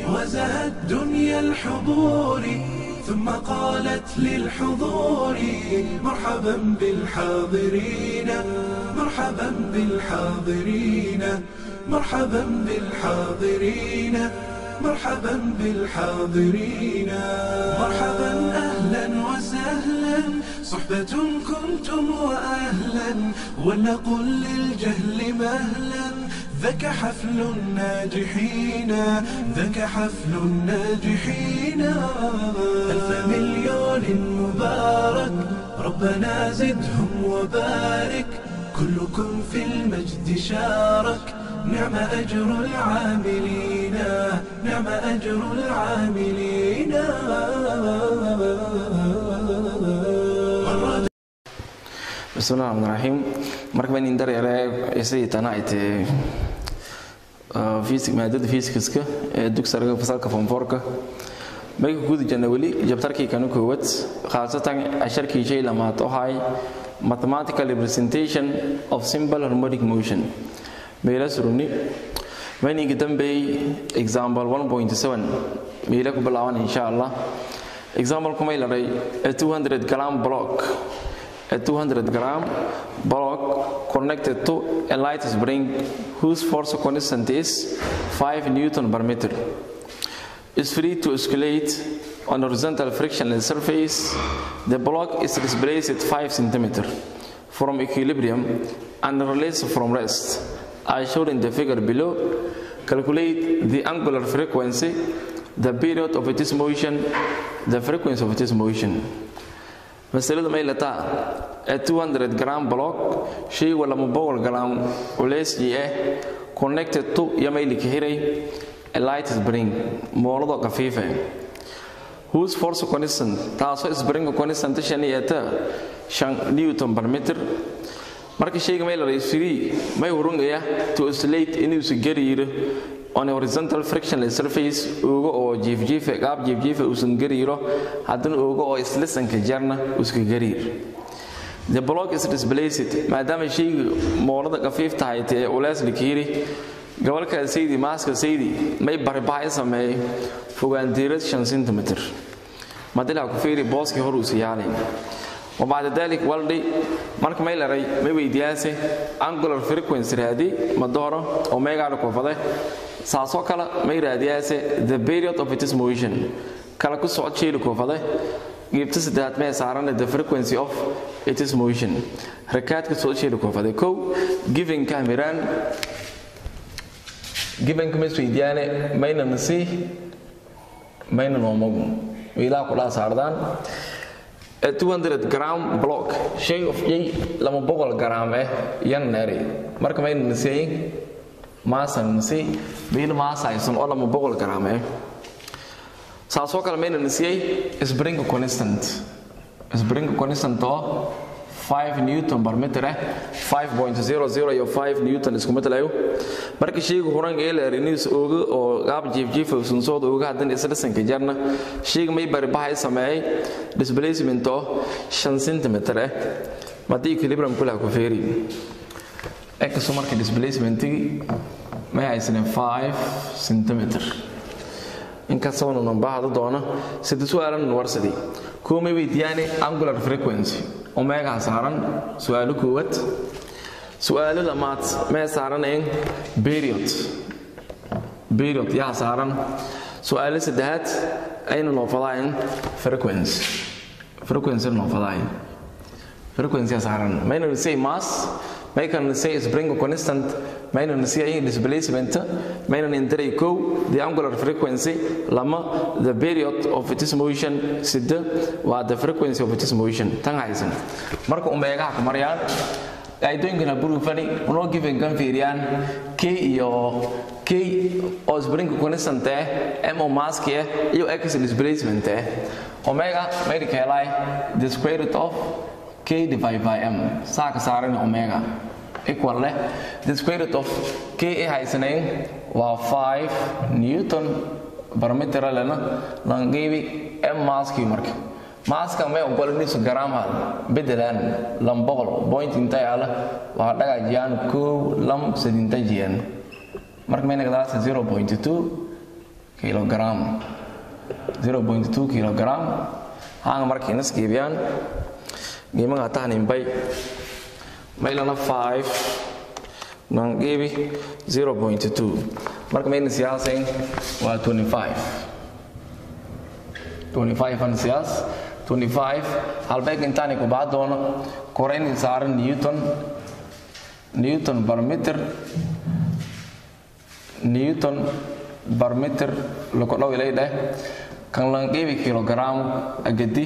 وزهت دنيا الحضور ثم قالت للحضور مرحبا بالحاضرين مرحبا بالحاضرين مرحبا بالحاضرين مرحبا بالحاضرين مرحبا اهلا وسهلا صحبة كنتم واهلا ولنقل للجهل مهلا ذاك حفل الناجحين ذاك حفل الناجحين ألف مليون مبارك ربنا زدهم وبارك كلكم في المجد شارك نعم أجر العاملين نعم أجر العاملين bismillahi raxmaan raxiim marka baan indar yare sidii tana ay tahay fiisik maadada fiisikiska ee dugsiga fasalka fonforka mayga guda jana weli jabtarkii kanu koowad khaasatan casharkii shay lamaad oo hay mathematical representation of simple harmonic motion meela suruni mayniga dambeey example 1.7 meela ku bilaaban insha allah example kumay laray a 200 gram block a 200 gram block connected to a light spring whose force constant is 5 newton per meter is free to oscillate on horizontal frictionless surface the block is displaced at 5 cm from equilibrium and released from rest as shown in the figure below calculate the angular frequency the period of its motion the frequency of its motion masaladu may lataa ee 200 gram block shay wala mabawal gram culeysii ah connected to iyo may lika hiray a light spring moolado kafiife whose force constant taasoo spring constant shan iyo ta shan newton per meter marka shayga may laray free may hurungaya to oscillate inuusa gariiro on a horizontal frictionless surface uga oo jiifjiife qaab jiifjiife uusan gariiro haddana uga oo islisanka jarna uska gariir the block is displaced maadaama shayga moolada kafiif tahay tee ulees likiiri gobolka saydi maaska saydi may baribahay sameeyay fogaandiirad 5 cm madilaa ku fiiri booskii hor uusa yaalayn وبعد ذلك والدي marka may laray may weydiyaase angular frequency raadi ma dooro omega la koofade saasoo kale may raadiyaase the period of its motion kala ku socod sheelu koofade geebta saddeaad mee saaran the frequency of its motion rakaadka soo sheelu koofade kow given cameran given kuma weydiyaane mayna nasi mayna noomagu wiilaa kula saardaan a 200 gram block shay of yay lama boqol gram eh yan nari marka may nisay maasan nisay biil maasaysan oo lama boqol gram eh saasoo kale mayna nisay spring constant spring constant oo 5 newton per meter eh 5.00 iyo 5 newton isku matalayo marka shaygu horan ee la rinis ooga oo qaab jiif jiif uusan soo ooga hadan isla jarna shayga may bari bahay sameeyay displacement oo 5 cm eh madii equilibrium kula ku feeri x marka displacement may haysan 5 cm inkastoo nan baahdo doona sida su'aalan warsadii kuma weydiyaane angular frequency omega saaran su'aalo koowaad su'aalo lamaad mee saaranayn period period yaa saaran su'aalo saddexaad aynu noo fadaayn frequency frequency noo fadaayn frequency yaa saaran mayna say mass may kan say spring constant mayna say displacement mayna indiray kow the angular frequency lama the period of its motion sida waa the frequency of its motion tan haysan marka omega ka marayaan qaydooyinkana burufani unoo given kan fiiriyaan k iyo k oo spring constant eh m oo maski eh iyo x displacement eh omega may ka helay the square root of k divided by m saa ka saaran omega equal leh the square root of k ay haysanayn waa 5 newton per meter lena langeebi m maski marka maaska may ogolanisu gram hal bedelan lam boqol point inta yaala waa dhagajiyaan kow lam sadinta jiyan marka may nagadaasa 0.2 kilogram 0.2 kilogram hanga marka inas geebiyaan geemaga tahnimbay maylana 5 nan geebi 0.2 marka mayna siyaasayn waa 25 25 an siyaas 25 halbeeg intaani ku baa doono korayn saaran newton newton per meter newton per meter loko dhow ilay dheh kan lan geebi kilogram agadi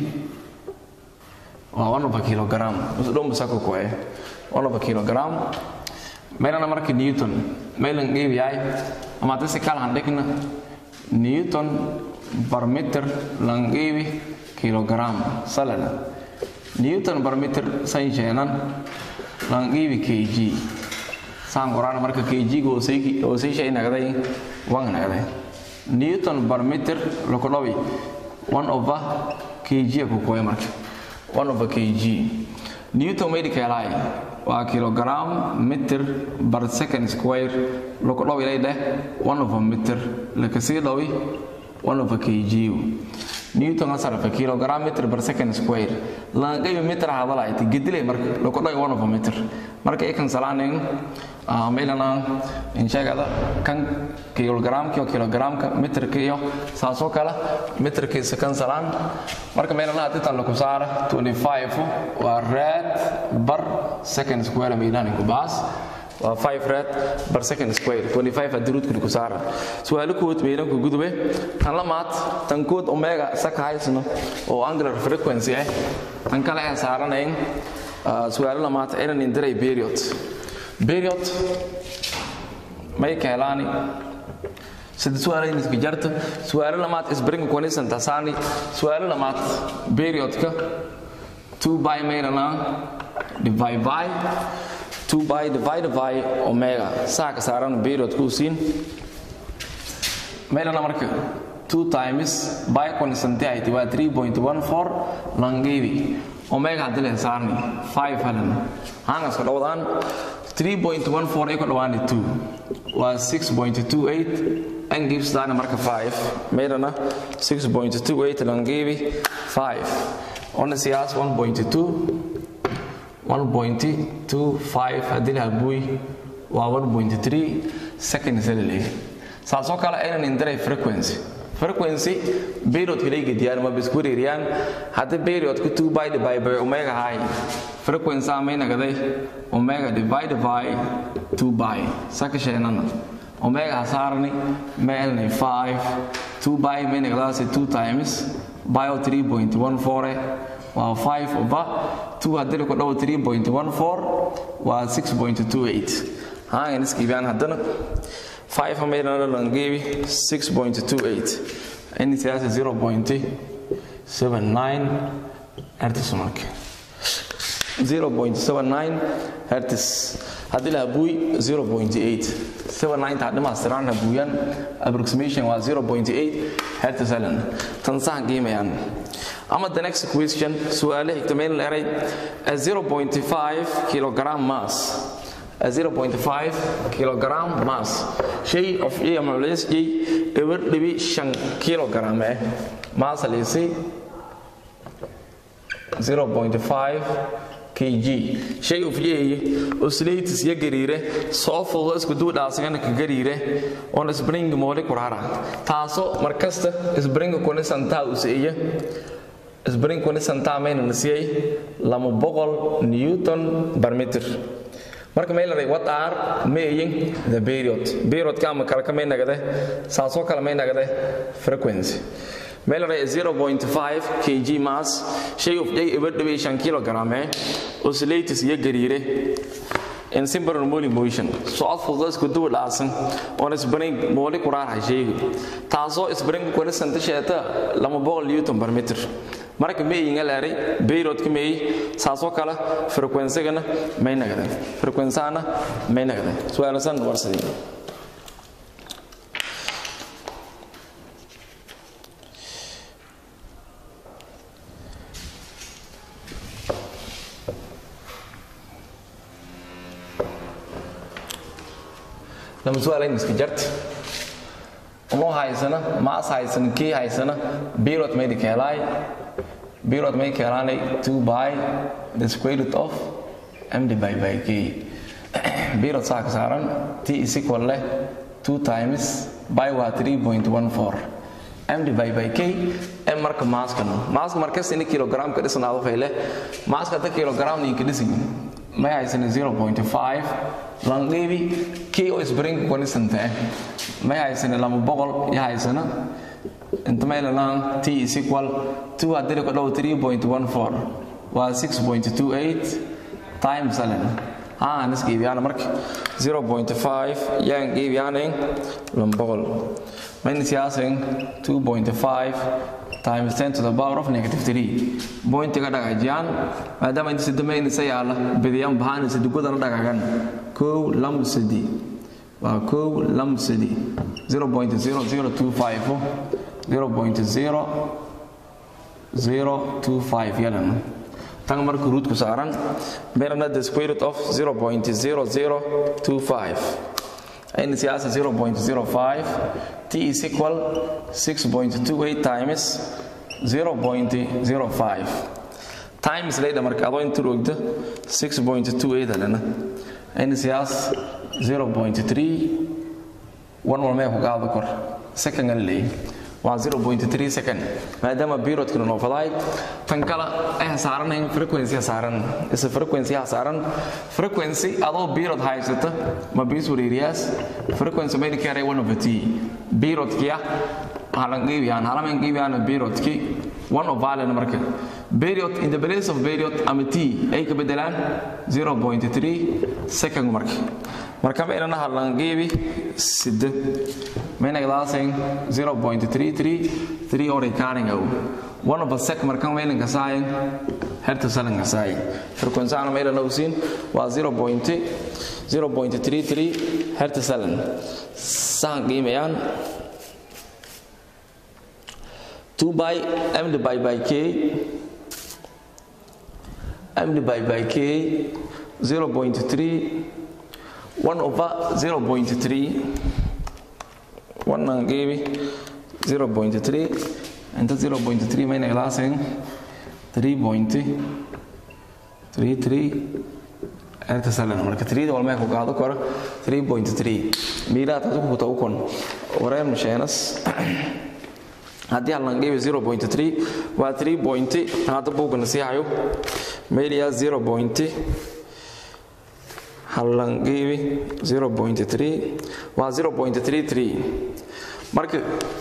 waa one of a kilogram usdhom sako koe one of a kilogram meelana marka newton meelan geebi yahay ama tasi kala handhigna newton per meter lan geebi kilogram salana newton per meter san sheenan lan geebi kg saan qoraan marka kg go hoosay shay nagday wan nagday newton per meter loko dhawi one over kg ku koy marka one over kg newton may dikelay waa kilogram meter per second square loko dhawi lay dheh one over meter lakasii dhawi one over kg newton asarfa kilogram meter per second square langayba meter hadalayti gedilay marka loko dhawi one over meter marka ikan salaanin meelana insheegada kan kilogramka iyo kilogramka meterka iyo saasoo kale meterkiisa kan salaan marka meelana haditan laku saara 25 waa red bar second square meelani ku baas waa 5 red bar second square 25 adiruudku ku saara su'aalo kood meelan ku gudube tan lamaad tan kood omega saka haysno oo angular frequency ah tan kale aan saaranayn su'aalo lamaad aynan indiray period period may keelaani sida su'aalayn iska jarta su'aalo lamaad isbring konisan tasaani su'aalo lamaad periodka 2 by meelana divide by 2 by divide by omega saa ka saaran period ku siin meelana marka 2 times by constant ay waa 3.14 langeebi omega hadii la saarni 5 halan hangas ka dhawdaan 3.14 ay ku dhawaani 2 waa 6.28 and gives dana marka 5 meelana 6.28 langeebi 5 on siyaas 1.2 1.25 haddii la buuy waa 1.3 seconds la leeyahay saasoo kale aynan indiray frequency frequency periodka lay gediyaan ma bisku wareeriyaan haddii periodka 2 by divide by omega high frequency amay nagaday omega divide by 2 by saka sheenana omega hasaarani meelni 5 2 by may nagadaasi 2 times bio 3.14 waa 5 over 2 haddii ku dhawo 3.14 waa 6.28 haangan iskiibiyaan haddana 5 meelana langeebi 6.28 ini siyaasa 0.79 hertz marka 0.79 hertz haddii la habuuy 0.8 79 hadhimaastiraan habuuyan approximation waa 0.8 hertz helen tan sahan qiimayaan ama the next question su'aale xigta meel eray a 0.5 kilogram mass a 0.5 kilogram mass shay of a ama culays jay eber dhibi shan kilogram eh mass halisi 0.5 kg shay of yey oscillates ya gariire soo fududo isku duu dhaasagana ka gariire on spring moole kurara taaso markasta spring kuna santaa usiiya spring kuna santaa mayna nasiyay lama boqol newton per meter marka may laray what are meeyin the period period ka ama kala ka may nagade saasoo kala may nagade frequency may laray 0.5 kg mass shay of day ever dhawe 5 kilogram eh oscillates iyo gariire in simple rolling motion socod fudud isku duu dhaasan on spring moole kuraar shaygu taasoo spring kuna santa sheeta lama boqol newton per meter marka meeyinga laaray periodka meey saasoo kale frequency-gana may nagade frequency-ana may nagade su'aalasan warsadii lama su'aalayn iska jart uma hay haysana maas haysana k haysana birot maydi keelaay birot may keelaanay 2 by the square root of m divided by k birot saa ka saaran t is equal leh 2 times by waa 3.14 m divided by k m marka maaska maaska markas in kilogram ka dhisanaado fayle maaska ta kilogram ni ka dhisin may haysana 0.5 langeebi k oo isbring constant eh may haysana lama boqol ya haysana inta may lanaan t is equal 2 hadii ka dhow 3.14 waa 6.28 times alen haa nis geebiyaan marka 0.5 yaan geebiyaan lama boqol minus yaasin 2.5 times 10 to the power of negative 3 pointiga dhagajiyaan maadaama inta sidama inisa yaala bidiyaan bahaan sidigudana dhagagan kow lam sidi waa kow lam sidi 0.0025 0.025 yalan tan marka ruudku saaran beerna the square root of 0.0025 in siyaasa 0.05 t is equal 6.28 times 0.05 times later marka adoo inta roogda 6.28 alena in siyaas 0.3 one walmee ku qaado kor second aan leeyahay waa 0.3 second maadaama periodkina noo fadaay tan kale ay saaranayn frequency saaran is frequency saaran frequency adoo period haysata ma bis wareeriyaas frequency may kare one over t period kiya halan geeyaan halaman geeyaan period ki one of valen marka period in the place of period ama t ay ka bedelaan 0.3 second marka marka ma inana halan geebi sida mayna gadaaseen 0.33 3 or recording au one of a sec marka mayna gasaayen herta salan gasaayen frequency ana mayna nausin waa 0.0.33 herta salan saan qiimayaan 2 by m divided by k m divided by k 0.3 1 over 0.3 1 ang gabi 0.3 and 0.3 may naglaasing 3.33 erta salan marka 3 wal may ku qaado karo 3.3 miila taas ku taw kon wareem sheenas haddii hallan geebi 0.3 waa 3 point hadda buugana sii hayo meeliya 0. hallan geebi 0.3 waa 0.33 marka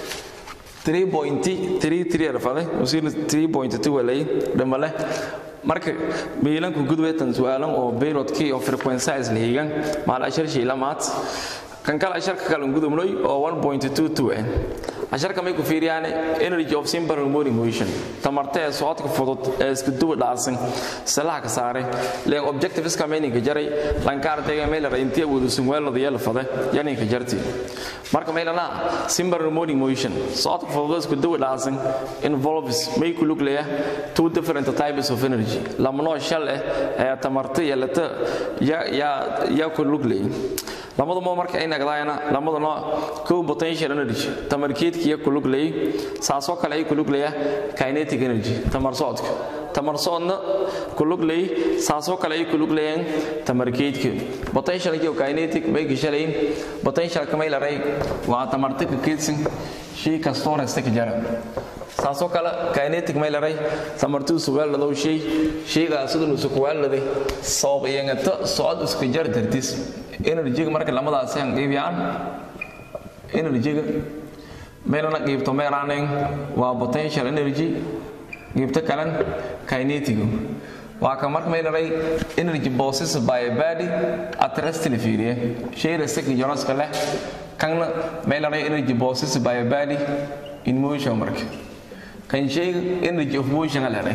3.33 rafade usiina 3.2 walay dhamale marka miilanku gudweetan su'aalan oo periodkii oo frequency is lihigan maal ashar shay lamaad kan kale asharka kale gudubnoy oo 1.22 ah asharka may ku fiiriyaan energy of simple harmonic motion tamarta ee socodka fudud ee isku duwa dhacsan salaha ka saare leen objective iska meaning ka jaray lankaar deega meel la intii wadu sumweelada yeel fade yani ka jarti marka meelana simple harmonic motion socodka fudud isku duwa dhacsan involves may ku lug leeyahay two different types of energy lamano shal eh ee tamarta yeelata ya ya ya ku lug leeyahay lamada moo marka ay nagdaayana lamada noo kow potential energy tamarkeedkiiya ku lug leeyay saasoo kale ay ku lug leeya kinetic energy tamar socodka tamar socodna ku lug leeyay saasoo kale ay ku lug leeyaan tamarkeedka potential iyo kinetic bay gishalayn potential kamay laray waa tamarta ka keedsan shay kastoo rasta ka jara saasoo kale kinetic may laray tamartuu sugaaladow shay shaygaa siduu sukuwaaladay sabab iyangata socod iska jar dartis energyga marka lamadaas aan qaybiyaan energyga meelana qaybto meeraaneen waa potential energy qaybta kalan kinetic waa ka marka meelaray energy possessed by a body at rest la fiiriye shay rest ka jaraska leh kana meelaray energy possessed by a body in motion marka kan shayga energy of motion la leeyahay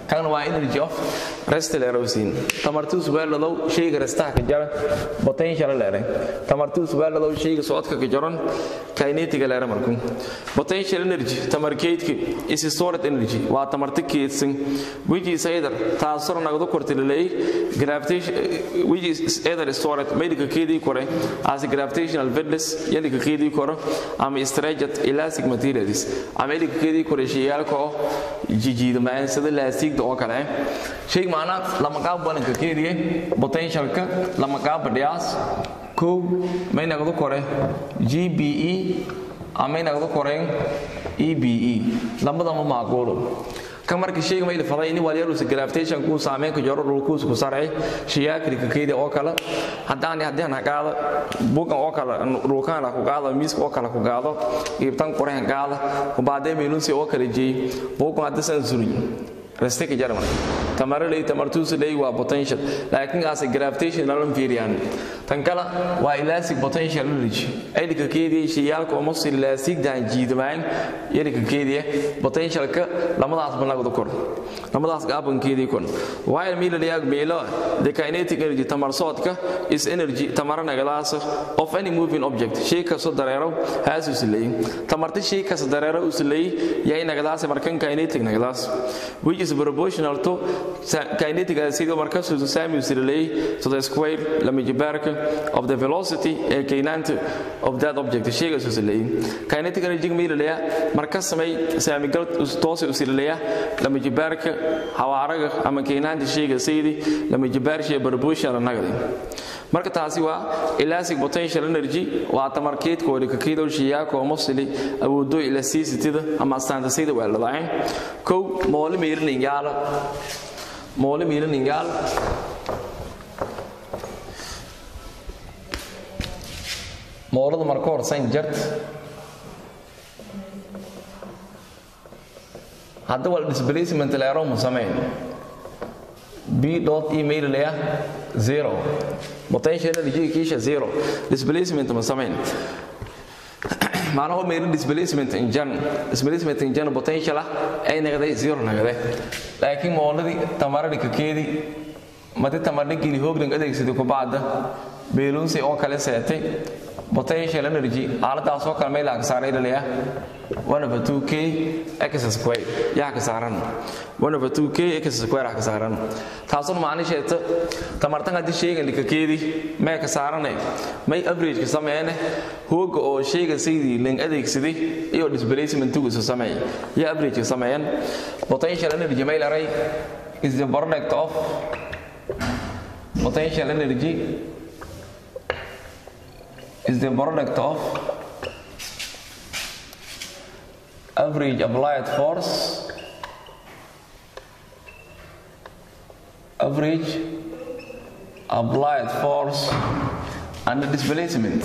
kan waa energy of rest leerowsiin tamartuu subaaladow shayga restaha ka jara potential leere tamartuu subaaladow shayga socodka ka jaran kinetic leere markuu potential energy tamarkeedki is stored energy waa tamarta keedsan which is either taasoo nagdo kortilay gravitation which is either stored medical keedii kore as gravitational witness yali ka keedii kore ama stretched elastic materials ama medical keedii kore shayaalka oo jijiidmaan sida laastigda oo kale shay maana lama qaab balanka keediye potentialka lama qaab badhiyaas kow may nagdo kore gbe ama nagdo koreen ebe lamadama macquulo kan marka shayga mayl faday in walyarusa gravitation ku saameyn ka jaro dhulkuus ku sarey shiyaakri ka keedi oo kale haddaan haddaan hagaado bugan oo kale dhulkaan la ku gaado miiska oo kale ku gaado ibtan qoreen gaado ku baadee meelunsi oo kale jeey bugan hadda san suri restake jarman tamaralay tamartuus lay waa potential laakiin as gravitation lalan fiiriyaan tan kala waa elastic potential energy aylika keediye shayaalka oo masi elastic daan jiidmaan yelika keediye potential ka lamadaas banagdo kor lamadaas gaaban keediye kon while mila yaag meelo the kinetic energy tamar soodka is energy tamarana galaas of any moving object shay ka soo dareero haasu silay tamarta shay ka soo dareero usilay yahay nagadaas markan kinetic nagadaas which is proportional to kinetic acid markaas uu saami silay to the square lama jibaarka of the velocity ee kaynanta of that object shayga soo silay kinetic energy meelaya markaas samay saami gal toos u silaya lama jibaarka hawaaraga ama kaynanta shayga saydi lama jibaar shay proportional nagadi marka taasi waa elastic potential energy waa tamarkeedkooda ka keedow shiyaaka oo mafsili awoodo elasticity-da ama astaantasayda waa ladaceen kow moole meeliningaala moole meeliningaal moolada marka hor sayn jart hadda waa displacement leero mu sameyn b dot email leya zero potential energy kiisha zero displacement ma samayn macnaha meeri displacement in jan displacement in jan potential ah ay nagday zero nagday laakiin mooladii tamaradi ka keedi mati tamarnigii hoogdan adeegsaday ku bacda beelunsi oo kale seetay potential energy aaladaas oo kale meelaha ka saaray dhaliya 1 over 2k x square yaa ka saaran 1 over 2k x square ka saaran taasoo macnaheedu tamartan hadii shaygan lika keedi mee ka saaranay may average ka sameeyane hooga oo shayga sidii ling adeegsaday iyo displacement ugu soo sameeyay ya average ka sameeyan potential energy may laray is the product of potential energy is the product of average applied force average applied force and displacement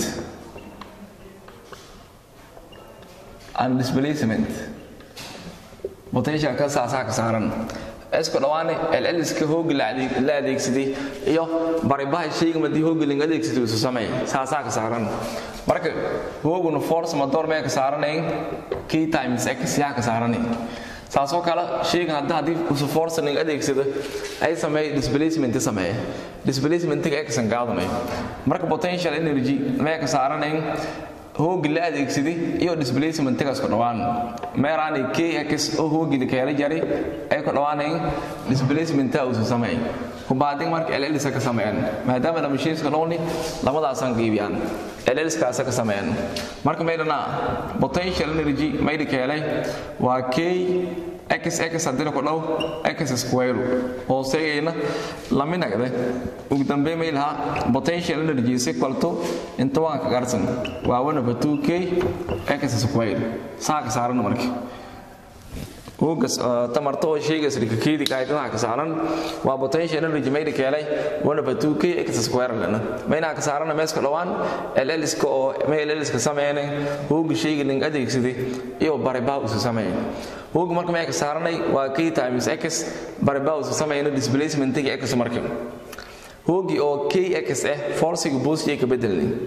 and displacement potential ka saasaa ka saaran isku dhawaane llska hoogi la adeegsaday iyo baribaha shayga madii hoogi ling adeegsaday isu sameey saasaa ka saaran marka hooguna force madoor mee ka saaranayn k times x yaa ka saaranayn saasoo kale shaygan hadda haddii usu force ling adeegsado ay sameey displacement sameeye displacementiga xan qaadanayo marka potential energy mee ka saaranayn hoogi la adeegsaday iyo displacementigaas ku dhawaan meeraani kx oo hoogi la keela jari ay ku dhawaanayn displacementa uusu sameey kubaadin marka llska ka sameeyaan maadaama la mashiinska dhowni lamadaasan qiibiyaan llskaasa ka sameeyaan marka maydhana potential energy maydi keelay waa k x x haddina ku dhow x square hooseeyayna laminagde ugu dambeyn may lahaa potential energy is equal to inta waan ka garsan waa 1 over 2k x square saa ka saaran markii hoogas tamarta oo shaygaas rikakeedi kaaytanaha ka saaran waa potential energy mayda keelay 1 over 2k x square lana mayna ka saarana meeska dhawaan llska oo may llska sameeyeen hooga shayga ling adeegsaday iyo baribaa usu sameeyeen hooga marka may ka saaranay waa k times x baribaa usu sameeyeen displacementiga x marka hoogi oo kx ah forciga boosjay ka bedelnay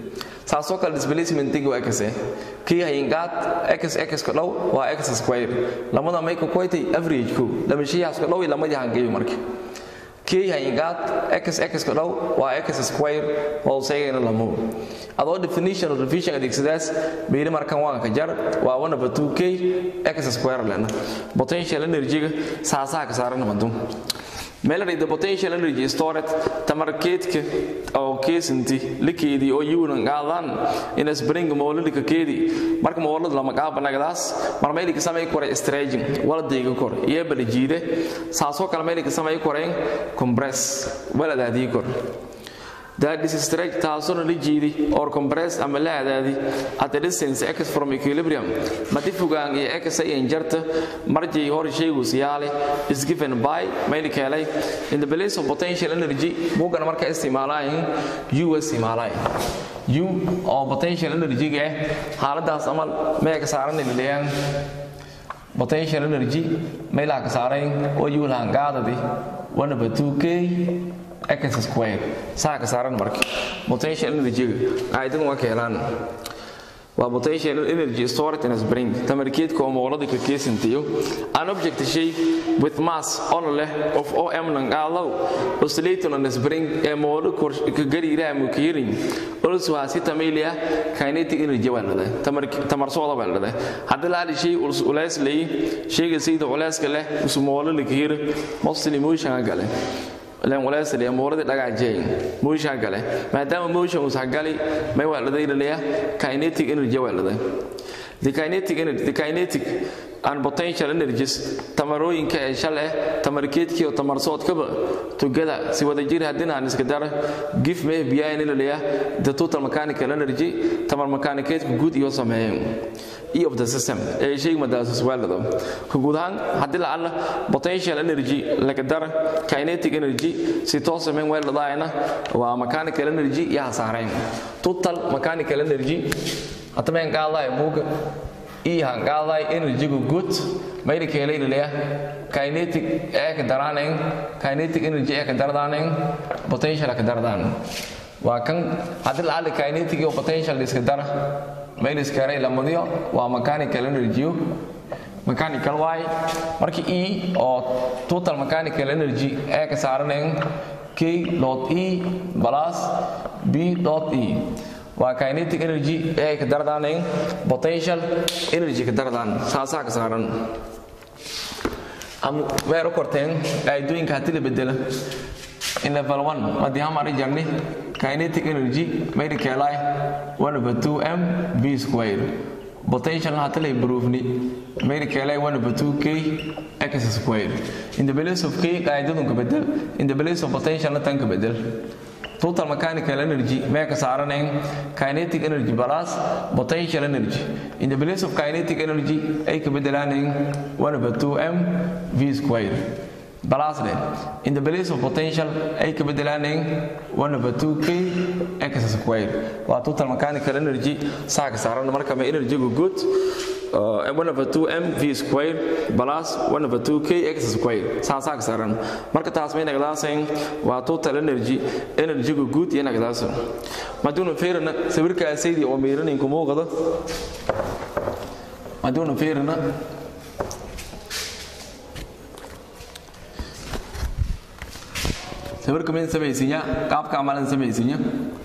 saasoo kale displacementiga waa x kii hayingaad x x ka dhow waa x square lamada may ka koytay average ko lamashiyahaas ka dhow iyo lamadii hangeeyo marka kii hayingaad x x ka dhow waa x square hooseygana lamo adoo definition of revision adeegsadaas bayli markan waan ka jar waa 1 over 2k x square lena potential energy-ga saasaha ka saaran madun meelay the potential energy stored tamarkeedka oo keesanti likeedii oo yuunan qaadan in spring moolidka keedii marka moolid lama qaabanagadaas mar meelika samay kore stretching waladayga kor iyo balajiide saasoo kale meelika samay koreen compress waladaadii kor that is stretch taasoo la jiidi or compress ama la adaadi at a distance x from equilibrium mati fogaan iyo x ay injarta marjay hor shaygu siyaale is given by mayli keenay in the place of potential energy bugan marka isticmaalayn u isticmaalayn u oo potential energy ga xaaladaas amal mee ka saaran leeyaan potential energy meelaha ka saarayn oo u lahan gaadadi 1 over 2k x square saa ka saaran marka potential energy aydan waa keelaan waa potential energy stored in a spring tamarkeedka oo moolada ka keesantayo an object shay with mass on leh of om nan qaalow oscillating on a spring ee moolo ka gariiraha mukiirin also has it amelia kinetic energy waa leedahay tamar tamar sooda waa leedahay haddii la shay ulays leey shayga sayda ulayska leh usu moolo la kiir mostly motion gale len walaasali amuurada dhagaajeen moosha gale maadaama motion uu sagali may waa laday leeya kinetic energy waa laday the kinetic energy the kinetic and potential energies tamarooyinka ee shale tamarkeedkii oo tamarsoodkaba tugada si wada jir haddii aan iska daro give me behind leeya the total mechanical energy tamar mechanicateku guud iyo sameeyeen e of the system ee shayga madaasas waalado ka guud ahaan haddii lacala potential energy laga dara kinetic energy si toos samayn weeladaayna waa mechanical energy iyo hasaarayn total mechanical energy hatameen qaadaay buuga iyo hanqaadaay energygu guud mayli keelaynalaya kinetic ee ka daraanayn kinetic energy ee ka dardaanayn potential ka dardaan waa kan haddii lacala kinetic iyo potential iska dara mayl iskaaray lamadiyo waa mechanical energy mechanical y marka e oo total mechanical energy ee ka saaranayn k dot e plus b dot e waa kinetic energy ee ka dardaanayn potential energy ka dardaan saasaa ka saaran am weero korteen aidooyinka haddii la bedela in level 1 madii hamari jarni kinetic energy mayri keelay 1 over 2m v square potential haddii la improveni mayri keelay 1 over 2k x square in the place of k qaidadun ka bedel in the place of potential na tan ka bedel total mechanical energy mee ka saaranayn kinetic energy plus potential energy in the place of kinetic energy ay ka bedelaanayn 1 over 2m v square plus then in the place of potential ay ka bedelaanayn 1 over 2k x square waa total mechanical energy saa ka saaran marka ma energy-gu good uh, 1 over 2m v square plus 1 over 2k x square saasaa ka saaran marka taas may nagdaasayn waa total energy energy-gu guud iyo nagdaasa maduuna feerana sawirkaasaydii oo miiranin ku muuqda maduuna feerana sawirka min samaysinya qaabka amalan samaysinya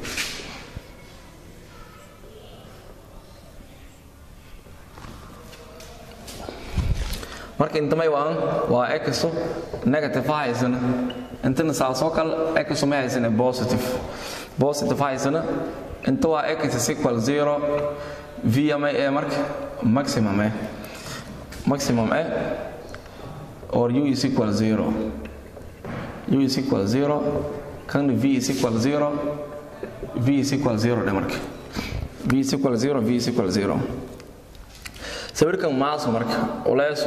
marka intamay waan waa exo negative haysana intana saasoo kale exo ma haysana positive positive haysana inta waa x is equal zero v ama e marka maximum e maximum e or u is equal zero u is equal zero kan v is equal zero v is equal zero dhe marka v is equal zero v is equal zero sawirkan maaso marka uleysu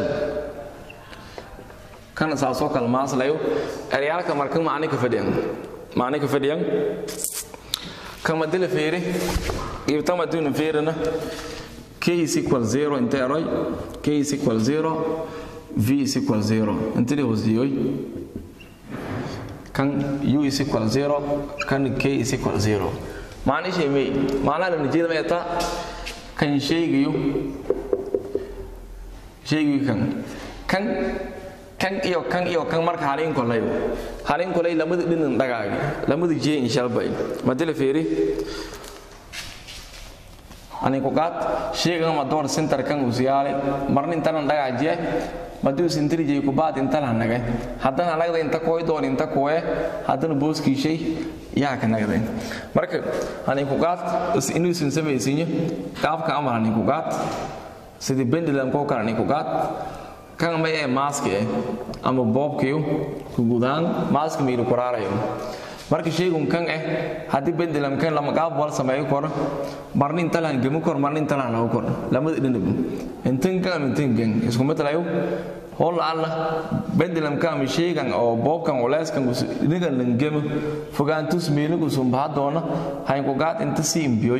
kana saasoo kale maaslayo eryaalka marka macni ka fadhiyan macni ka fadhiyan kama dila feeri ibtama duna feerina k is equal zero inte eroy k is equal zero v is equal zero intili hosiyoy kan u is equal zero kan k is equal zero macnishay may macnaha la nijeeda may taa kan sheegayo sheegayo kan kan kan iyo kan iyo kan marka halin kolay halin kolay lamada dhinin dhagaagi lamada jee insha Allah madala feeri ani ko gat sheegan ma door center kan usiyaale marnin tan dhagaajiye madu sintiri jee ku baad inta la nagay haddana nagda inta kooy doon inta kooye haddana booskii shay yaa ka nagday marka ani ku gat inuu sin samaysiinyo qaabka amal ani ku gat sidii pendulum ko kala ani ku gat kan may ee mask eh ama boobkiyo ku gudaan mask miiru kuraarayo marka sheegun kan eh haddii pendulum kan lama qaab wal sameeyo kor marnin talan gemu kor marnin talan lagu kor lamada dhinib intan kan intan kan isku matalayo hol alla pendulum kan mi sheegan oo boobkan walaaskan nigan langemu fogaantus meelu ku sumba doona hay ku gaad inta si imbiyoy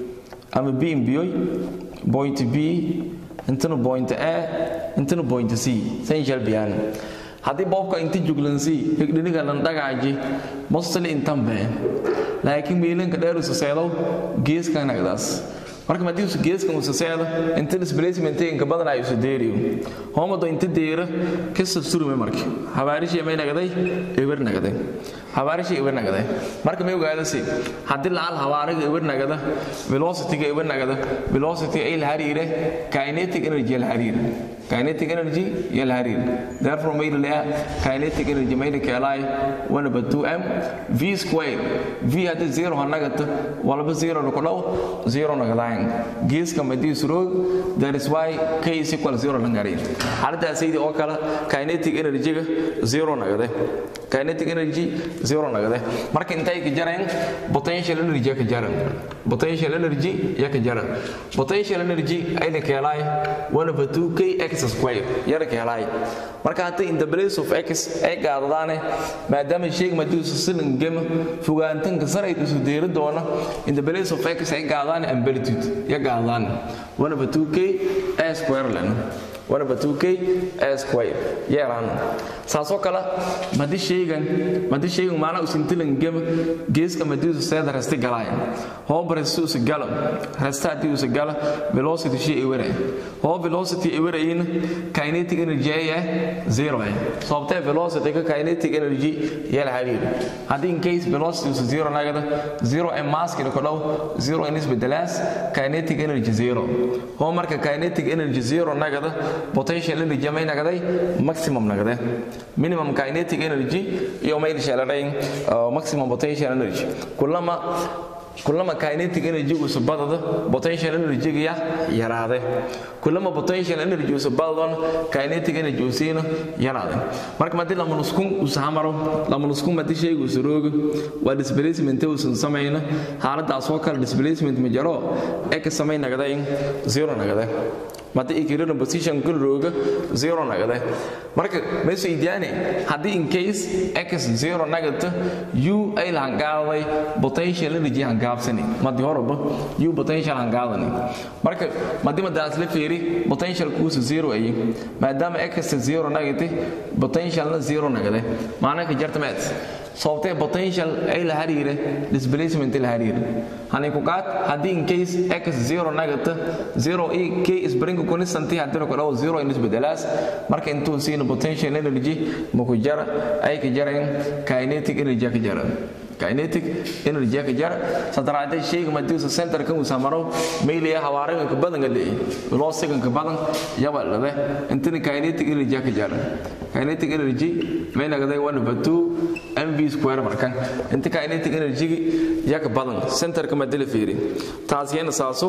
ama b imbiyoy point b intana point a intana point c san jalbiyaan haddii boobka inta juglansi higdhiniga lan dhagaaji mostly intan been laakiin miilanka dheer usaseedow geeskan nagdaas marka madii usu geeskan usaseedo inta displacement inka badan ay usu deeriyo hoomado inta deera kasa surme marka habaarishi may nagday eber nagday habaarishi eber nagday marka may ogaada si haddii laal habaariga eber nagada velocity-ga eber nagada velocity ay la hariire kinetic energy la hariire kinetic energy iyo la hariire therefore may la kinetic energy may la keelay 1 over 2m v square v hadii 0 ha nagata walba 0 ku dhaw 0 nagadayn geeska madii surog that is why k is equal 0 langari xaaladaasaydi oo kale kinetic energy-ga 0 nagade kinetic energy 0 nagade marka intay ka jareen potential energy ka jaran potential energy ya ka jaran potential energy ay la keelay 1 over 2 k x square ya la keelay marka hadda in the place of x ay gaadadaane maadaama sheeg madii silin gem fogaantan ka saray isu deeri doona in the place of x ay gaadaan amplitude ya gaadaan 1 over 2 k a square lana 1 over 2k a square yeeraan saasoo kale madi sheegan madi sheegan maana usintilan gem geeska madiisu seeda rasti galaya hooba rasti usa gala rasta haddii usa gala velocity shii iwere hoo velocity iwereyin kinetic energy ay ah zero ah sababtee velocity ka kinetic energy yala hariir haddii in case velocity usa zero nagada zero ee maskina ku dhow zero in isbedelaas kinetic energy zero hoo marka kinetic energy zero nagada potential energy may nagaday maximum nagade minimum kinetic energy iyo may shalarayn maximum potential energy kullama kullama kinetic energy uu sabadada potential energy ya yaraade kullama potential energy uu sabadada kinetic energy uu siina yaraade marka madii la munuskun uu sahamaro la munuskun madii shay uu suroogo waa displacement uu san sameeyna xaaladaas oo kale displacement ma jaro ee ka sameey nagaday zero nagaday mata ikirina position kun rooga zero nagade marka meesha idiyaane haddii in case x zero nagata u ay la hangaaday potential energy hangaabsani madi horaba u potential hangaadani marka madi madaas la feeri potential kuusa zero ay maadaama x zero nagate potentialna zero nagade maana ka jarta maad sababtee potential ay la hariire displacement la hariire hani ku qaad haddii in case x zero nagata zero e k spring constant haddii ku dhaw zero in isbedelaas marka intuu siina potential energy ma ku jara ay ka jareen kinetic energy ka jara kinetic energy ka jara sadaraade shayga madiisa center kan uu samaro meeliya hawaariga ka badan galay velocity ka badan yaba lade intani kinetic energy ka jara kinetic energy may nagaday 1 over 2 mv square markan inta kinetic energy ya ka badan center ka madila fiiri taas yana saaso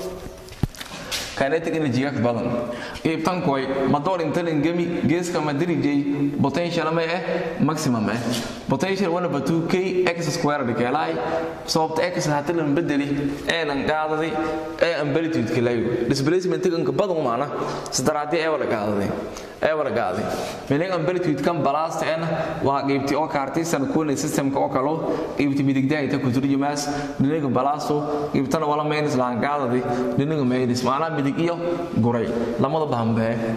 kinetic energy ka badan qaybtan koy madoor inta lingami geeska madirijay potential ma eh maximum eh potential 1 over 2 k x square dhikelay sababta x haatan lan bedeli ee lan qaadaday ee amplitude kilayo displacement kan ka badan maana sadaraadii ee wala qaadaday ee wala qaaday meeling amplitude kan balast ee waa qaybti oo kaartaysan kuuna systemka oo kalo qaybti midigda ay ta ku turjumaas dhinaga balasto qaybtana wala meelis laan qaadaday dhinaga meelis maana midig iyo guray lamada bahanbee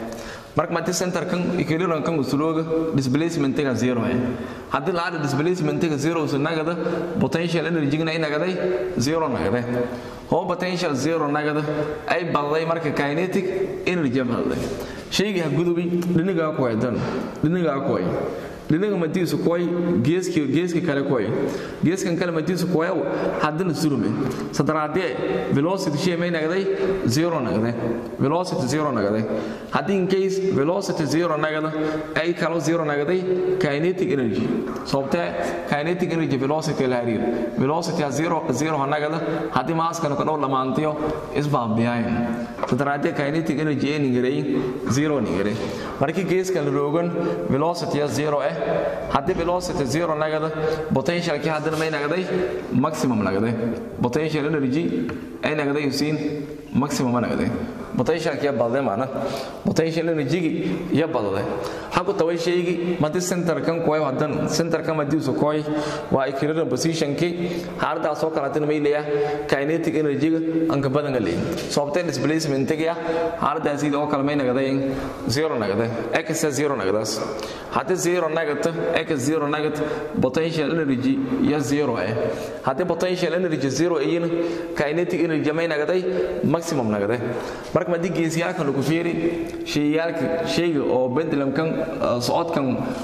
marka mati center kan equilibrium kan usulooga displacement ga zero eh haddii la aado displacement ga zero usu nagada potential energy na inagaday zero nagade hoo potential zero nagada ay balday marka kinetic energy balday shayga gudubi dhiniga ku haydan dhiniga ku hay dhinaga madiisu koy geeski geeski kale koy geeskan kale madiisu koy haddana surume sadaraadee velocity shay may nagday zero nagday velocity zero nagday haddii in case velocity zero nagada ay kalo zero nagday kinetic energy sababtee kinetic energy velocity la hariir velocity zero zero nagada haddii maaskana ka dhow lamaantiyo isbaabiyayn sadaraadee kinetic energy ee ningarey zero ningarey markii geeskan la roogan velocity zero eh haddii velocity zero nagada potentialkii haddana may nagday maximum nagday potential energy ay nagday usiin maximum nagday potentialkii ya badday maana potential energy ya badday haku taway shaygi madi center kan koy hadan center kan madi usu koy waa equilibrium position ki harda soo kala tan may leeya kinetic energy an ka badan galay sababtay displacement ki harda sida oo kala may nagday zero nagday x zero nagdas haddii zero nagata x zero nagat potential energy ya zero eh haddii potential energy zero ayina kinetic energy may nagday maximum nagday marka madii geesiyaalkan lagu fiiri shayaalka shayga oo pendulumkan socodkan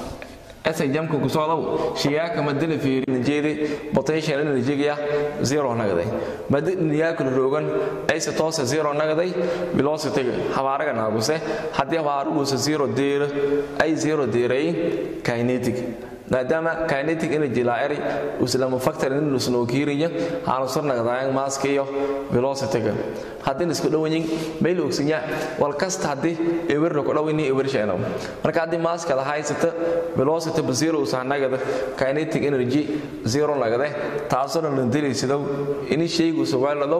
asa jamka ku socdow shayaalka madila fiiri jeedi potential energy ya zero nagday madi niyaalka roogan ay si toos zero nagday velocity hawaaraga naaguse haddii hawaarugusa zero deera ay zero deeray kinetic maadaama kinetic energy laa'iri islamu factor in lusnoo kiiriya aanu sar nagdaayang maaska iyo velocity-ga haddii isku dhowanyin mayl ogsinya wal kasta haddii ewerna ku dhowini ewer sheeno marka haddii maaska la haysata velocity ba zero usaa nagada kinetic energy zero nagade taasoo la dilaysidow ini shaygu sugaaladow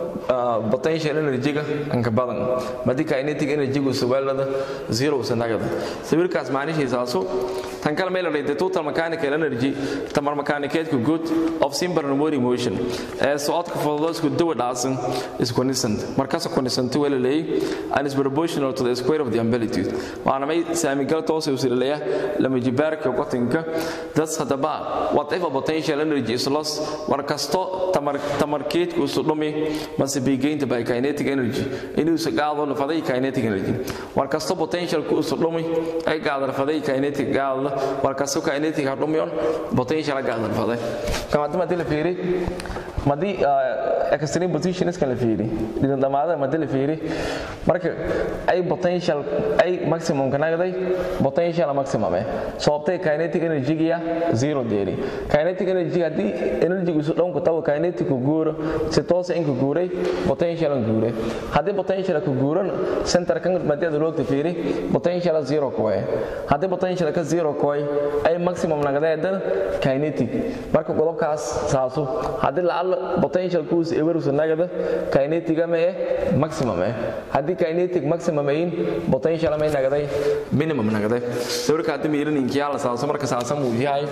potential energy-ga anka badan madii kinetic energy-gu sugaalada zero usa nagada sawirkaas macnihiisaasu tan kale meel la dhayday total mechanical energy tamar mechanicateku good of simple remote motion ee socodka fududoo isku dawa dhacsan is consistent markaas consistent wala leeyahay and is proportional to the square of the amplitude waana may saamigal toos u sileeyaa lama jibaarka qotinka das hadaba whatever potential energy is lost war kasto tamar tamarkeedku isu dhumi must be gained by kinetic energy inuu isu qaado lafaday kinetic energy war kasto potential ku isu dhumi ay qaado lafaday kinetic qaado war kasto kinetic hadhumiyon potential qaado lafaday kama dama la fiiri madii extreme positions kan la fiiri dhidan dhamaada madii la fiiri marka ay potential ay maximum ka nagday potential maximum eh sababtay kinetic energy ya zero deeri kinetic energy hadii energy isu dhown ku tawo kinetic ku guuro si toos in ku guuray potential ku guuray hadii potential ku guuran center kan madii aad loogta fiiri potential zero ko eh hadii potential ka zero ko ay maximum nagday dan kinetic marka qodobkaas saaso hadii la potential kuus ewerus nagada kinetic ama eh maximum eh hadii kinetic maximum ayin potential ama nagaday minimum nagaday sawirka hadii miirin inkiya la saaso marka saasan uu yahay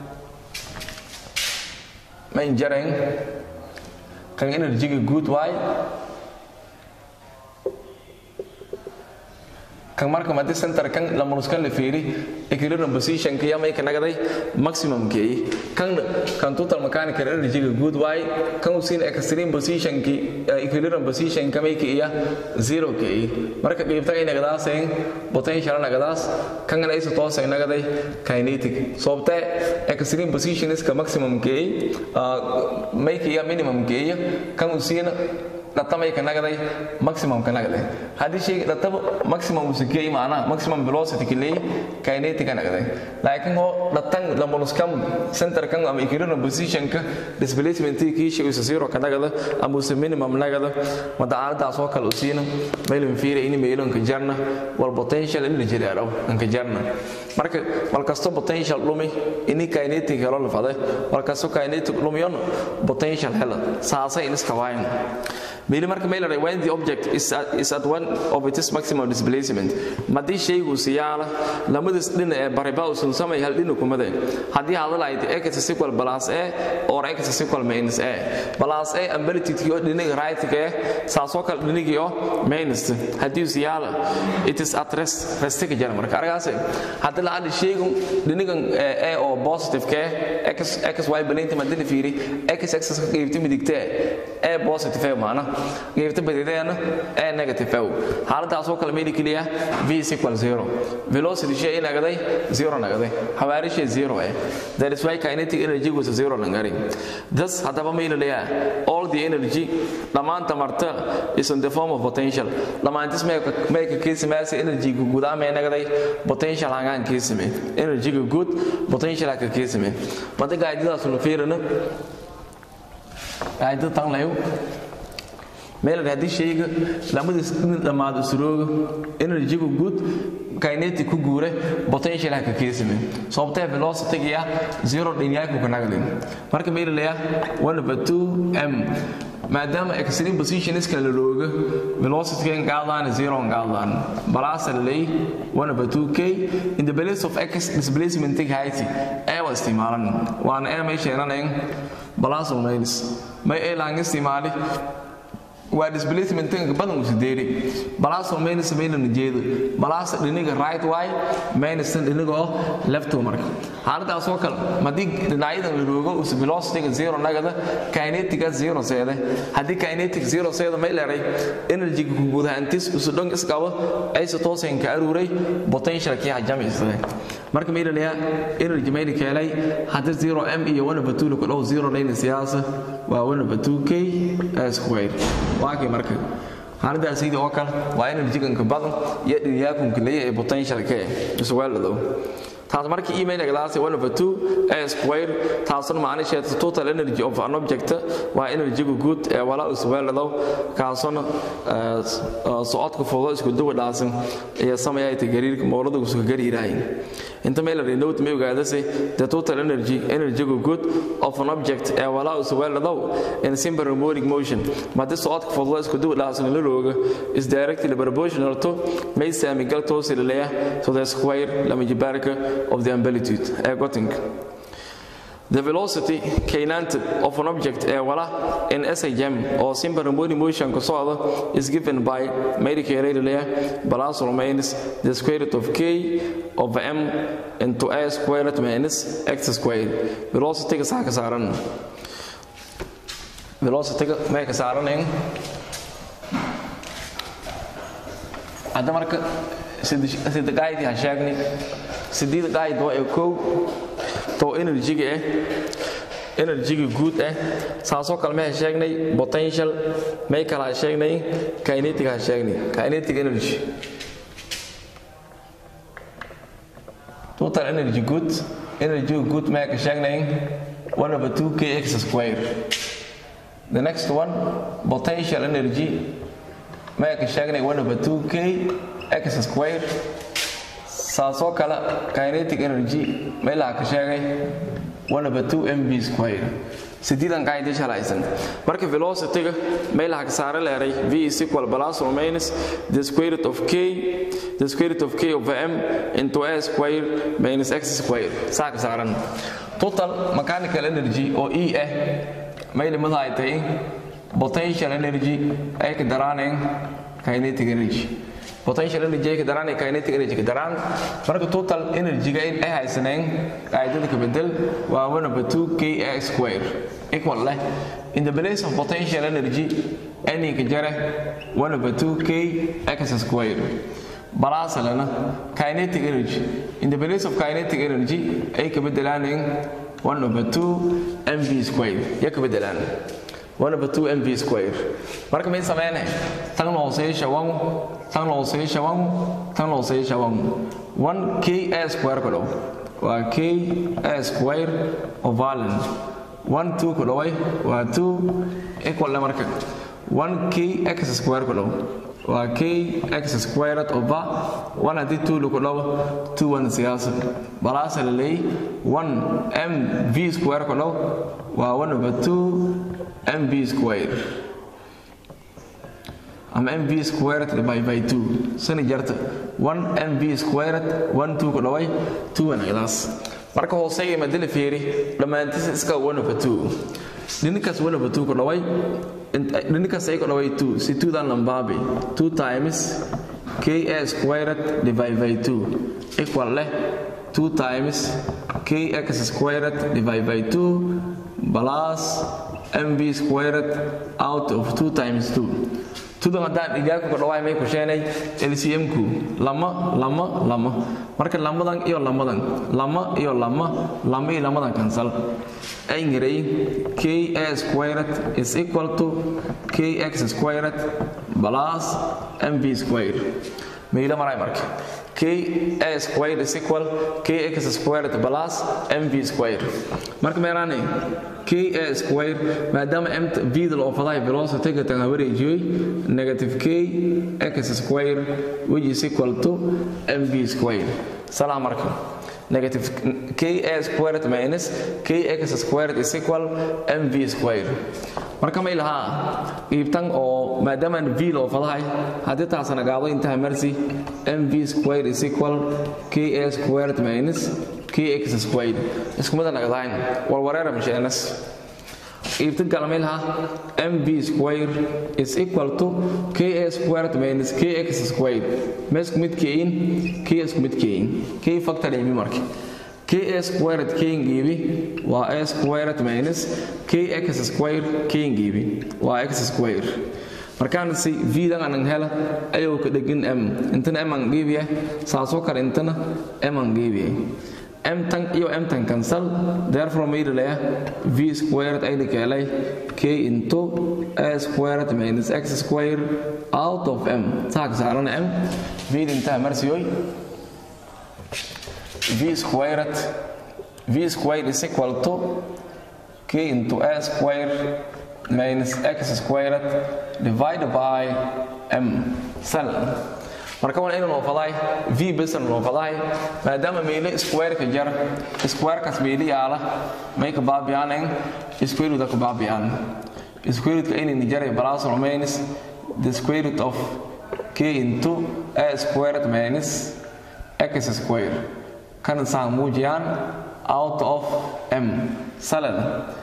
ma injarayn kan energy good way kan marka madi center kan lamanuskan la fiiri equilibrium position ka yamay ka nagaday maximum kay kan kan total mechanical energy ga good way kan usin extreme position ki equilibrium position ka may kiya zero kay marka qeybta ay nagadaaseen potential nagadaas kan ay isu toos ay nagaday kinetic sababta extreme position is ka maximum kay may kiya minimum kay kan usin dhatamay ka nagaday maximum ka nagaday haddii shay dhataba maximum usikey maana maximum velocity ka leey kinetic ka nagaday laakiin ho dhatan lamunuskam center kan ama equilibrium position ka displacement ki shay usa zero ka nagada ama usa minimum nagada mada aaladaas oo kale usiina meelin fiira ini meelin ka jarna wal potential in la jiraaro an ka jarna marka wal kasto potential lumi ini kinetic helo la faday wal kasto kinetic lumiyon potential helo saasay in iska waayn meeli marka may leedahay when the object is at, is at one of its maximum displacement madii shaygu siyaala lamadaas dhinac ee bariba uusan samay hal dhinac kumade haddii aad lahayd x is equal plus a or x is equal minus a plus a amplitude iyo dhinaca right ka saasoo kale dhinaciyo minus haddii siyaala it is at rest rest ka jira marka argaas haddii la aad shaygu dhinacan a oo positive ka x x y balinta madina fiiri x x ka qaybta midigta a positive maana qaybta badideena a negative xaaladaas oo kale meeli kaliya v is equal 0 velocity shay nagaday 0 nagaday xawaari shay 0 eh that is why kinetic energy was 0 nagari thus hadaba meeli leeyahay all the energy dhamaanta marta is in the form of potential dhamaantis may ka kiisimaasi energy guud ama nagaday potential hangaan kiisime energy good potential ka kiisime mada gaadidaas nu fiirina gaadida tan layo meel haddii shayga lamadiis dhammaado surooga energygu guud kinetic ku guure potential ka keesime sababtee velocity ah zero dhinyaku ka nagadin marka meel leeya 1 over 2 m maadaama extreme position iska la looga velocity kan qaadaan zero qaadaan balance lay 1 over 2k in the balance of x displacement height ay waa isticmaalan waan ay may sheeranayeen balance or minus may ay lang isticmaali waa displacementanka badan uu sideeri balaasoo minus maynan jeedo balaasa dhiniga right way minustan dhiniga oo left marka xaaladaas oo kale madii dhinacyadan la roogo uu velocity zero nagada kinetic zero seede haddii kinetic zero seede may leeray energy ku guud ahaantiis isu dhan isqabo ay si toosan ka aruuray potential kii hajamaysay marka may leeyahay energy may keenay haddii 0 m iyo 1 over 2 ku dhow 0 layna siyaasa waa 1 over 2k square waakay marka xaaladaas sidii oo kale waa energy-ganka badan iyo dhiyaakunka leeyahay ee potential-ka isuweelado taas marka email galaas 1 over 2 a square taasna macnaheedu total energy of an object waa energy guud ee wala isuweelado kaasona socodka foodo isku duwa dhaasan iyo sameeyay tagariirka mawlada isku gariiraay inta meel la note may ogaadase the total energy energy good of an object ee wala isuweelado in simple harmonic motion madii socodka foodo isku duwa dhaasan la rooga is directly proportional to may saamigal toosi leeyahay to the square lama jibaarka of the amplitude ee gotinka The velocity kaynanta of an object ee wala in SHM oo simple harmonic motion ku socda is given by medical layer plus or minus the square root of k of m into a squared minus x squared velocity ka saaka saaran velocity ka ma ka saaran in hadda marka sida qaaydi ha sheegnay sideed qaayid waa ee kow to energy-ga ah energy-ga guud ah saasoo kale ma sheegnay potential may kala sheegnay kinetic ha sheegnay kinetic energy total energy good energy good ma ka sheegnay 1 over 2 kx square the next one potential energy ma ka sheegnay 1 over 2 k x square saasoo kale kinetic energy meelaha ka sheegay 1 over 2 mv square sideedan qaayda shalaysan marka velocity-ga meelaha ka saare leeray v is equal plus or minus the square root of k the square root of k over m into a square minus x square saa ka saaran total mechanical energy oo e ah mayli mada ay tahay potential energy ay ka daraaneen kinetic energy potential energy ka daraan iyo kinetic energy ka daraan marka total energy ga ay haysaneen qaydada ka bedel waa 1 over 2 kx square equal leh in the place of potential energy any ka jare 1 over 2 k x square balance lana kinetic energy in the place of kinetic energy ay ka bedelaan 1 over 2 mv square ya ka bedelaan 1 over 2 mv square marka may sameynay tan loo hooseeyo wan tan loo hooseeyo wan tan loo hooseeyo wan 1 k a square ko dhow waa k a square ovalen 1 2 ku dhoway waa 2 equal marka 1 k x square ku dhow waa k x squared over 1 haddii 2 lagu dhawo 2 1 siyaasa balaasa la leeyay 1 m v square ku dhow waa 1 over 2 mv square ama mv squared divided by 2 sani jarta 1 mv squared 1 2 ku dhaway 2 anagdaas marka hooseeya madala fiiri dhammaantiisa iska 1 over 2 dhinikaas 1 over 2 ku dhaway dhinikaas ay ku dhaway 2 si 2 dan lambaabi 2 times ka squared divided by 2 equal leh 2 times kx squared divided by 2 plus mv squared out of 2 times 2 tudan haddaan dhigaaku ka dhawaay may ku sheenay lcm-ku lama lama lama marka lamadan iyo lamadan lama iyo lama lama iyo lamadan cancel ayngiray ka squared is equal to kx squared plus mv squared mayla maray marka k a squared is equal kx squared plus mv squared marka meeraane k a squared maadaama m v da loo faday velocity ka tan wareejiyay negative k x squared which is equal to mv squared salaam marka negative ka squared minus kx squared is equal mv squared marka may lahaa iibtan oo maadaamaan v loo fadahay haddii taasana gaado intaha marsi mv squared is equal ka squared minus kx squared isku mida nagadahayn warwareera misheenas iibtan kale may lahaa mv squared is equal to ka squared minus kx squared ma isku mid keeyin k isku mid keeyin k factor imi marka ka squared kingiibi waa a squared minus kx squared kingiibi waa x squared markaan si v-dan anan hela ayuu ka dhegin m intana m aan geebiya saasoo kale intana m aan geebiya m tan iyo m tan cancel therefore may dhalaya v squared ay dhikelay k into a squared minus x squared out of m saa ka saarana m v intaa marsiyoy v squared v squared is equal to k into a squared minus x squared divided by m sal marka waan inuu noofadaay v besan noofadaay maadaama meyle squareka jar squarekaas meyle yaala may ka baabiyaanayn squareruda ka baabiyaan squarerutka inayna jaray plus or minus the square root of k into a squared minus x squared kana saan muujiyaan out of m salad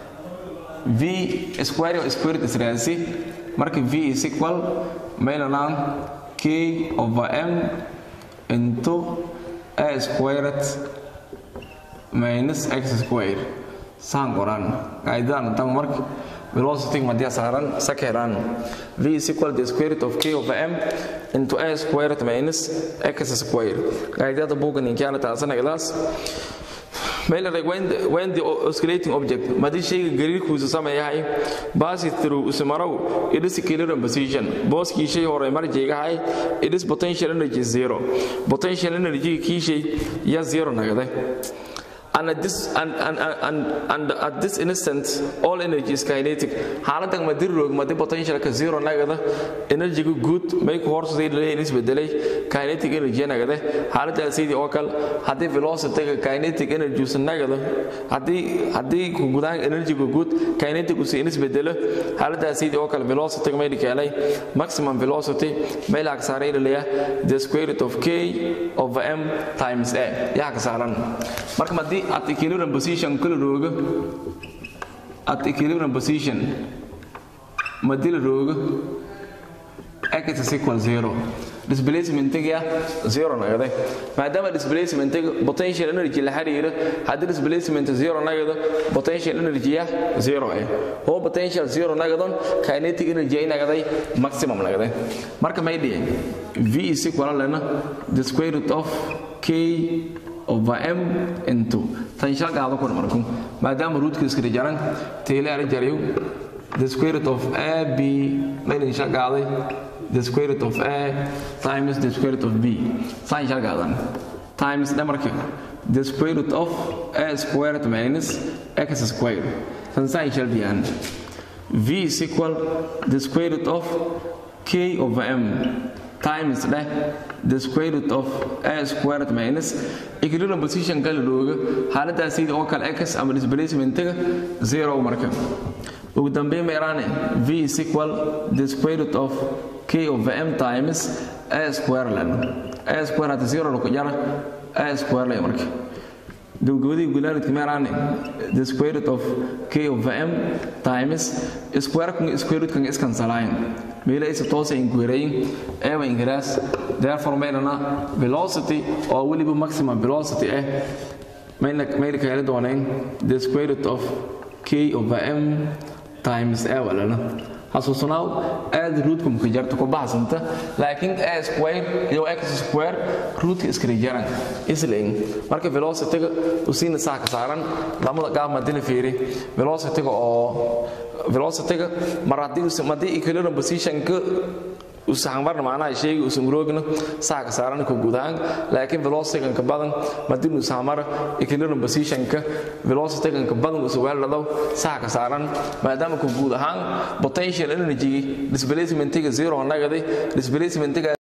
v square iyo square root israasi marka v is equal maylanaan k over m into a squared minus x squared saan qoran qaaidadan tan marka velocity madia saaran sakeran v is equal to the square root of k over m into a squared minus x squared qaidada buugan inkaana taasana ilaas meel when the, when the oscillating object madii shayga gariirkuusa sameeyahay basi through usmarow it is equilibrium position booskii shay hore marjaygahay it is potential energy zero potential energy kii shay ya zero nagade and at this and, and, and, and at this instant all energy is kinetic xaaladan madi roog madi potentialka zero nagada energyga guud may ku horsaday leeyahay isbedelay kinetic energy nagada xaaladaas sidii oo kale hadii velocity kinetic energy us nagada hadii hadii ku gudaan energyga guud kinetic us isbedelo xaaladaas sidii oo kale velocity may dhikalay maximum velocity may la aksaaray leeyahay the square root of k over m times a yaa ka saaran marka madii at equilibrium position kala rooga at equilibrium position madii la rooga x is equal zero displacementiga zero nagade maadaama displacementiga potential energy la xiriiro haddii displacement zero nagado potential energy ya zero eh oo potential zero nagadon kinetic energy ay nagaday maximum nagade marka may dhihin v is equal lena the square root of k over m into tan shal qaado kun marku maadaama rootka iska jaran teele ara jariyo the square root of a b layna shal qaaday the square root of a times the square root of b san shal qaadan times dhamarka the square root of a squared minus x squared tan san shal biyaan v is equal the square root of k over m times leh the square root of a squared minus equilibrium position kala rooga xaaladaas sidii oo kale x ama displacementiga zero marka ugu dambeyn meeraane v is equal the square root of k over m times a square leno a square hata zero laku jara a square lay marka gabagabadii gulaaridka meeraane the square root of k over m times square kan square root kan iskansalaayin meela isa toosa inquirayin ewa ingiraas therefore meelana velocity oo weliba maximum velocity ah mayna mayna kaali doonayn the square root of k over m times a walana xasuusnaaw aad ruudkum ka jarta ku baxsanta laakiin a square iyo x square ruudka iskala jaran isleen marka velocity-ga usiina saa ka saaran lamada qaab madina fiiri velocity-ga oo velocity-ga mar haddii madii equilibrium position-ka usahan marna macnaha sheegi usan roogna saa ka saaran ka gudahaan laakiin velocity-gan ka badan madin usahan mara equilibrium position-ka velocity-gan ka badan usa weeladaw saa ka saaran maadaama ka guud ahaan potential energy displacement-ga zero nagaday displacement-ga